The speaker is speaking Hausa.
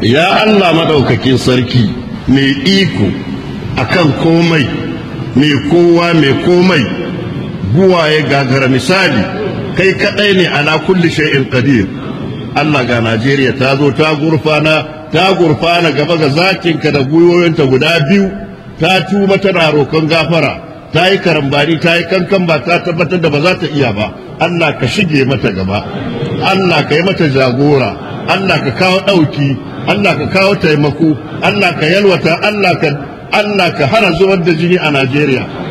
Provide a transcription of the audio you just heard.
ya Allah madaukakin sarki mai iko akan komai mai kowa mai komai buwaye gagara misali kai kadai ne ala kulli shay'in qadir Allah ga Najeriya ta zo ta gurfana ta gurfana gaba ga zakinka da gwiwoyinta guda biyu ta tuba tana roƙon gafara ta yi karambani ta yi kankan ba ta tabbatar da ba za ta iya ba Allah ka shige mata gaba Allah ka yi mata jagora Allah ka kawo ɗauki Allah ka kawo taimako Allah ka yalwata Allah ka Allah ka hana zubar da jini a Najeriya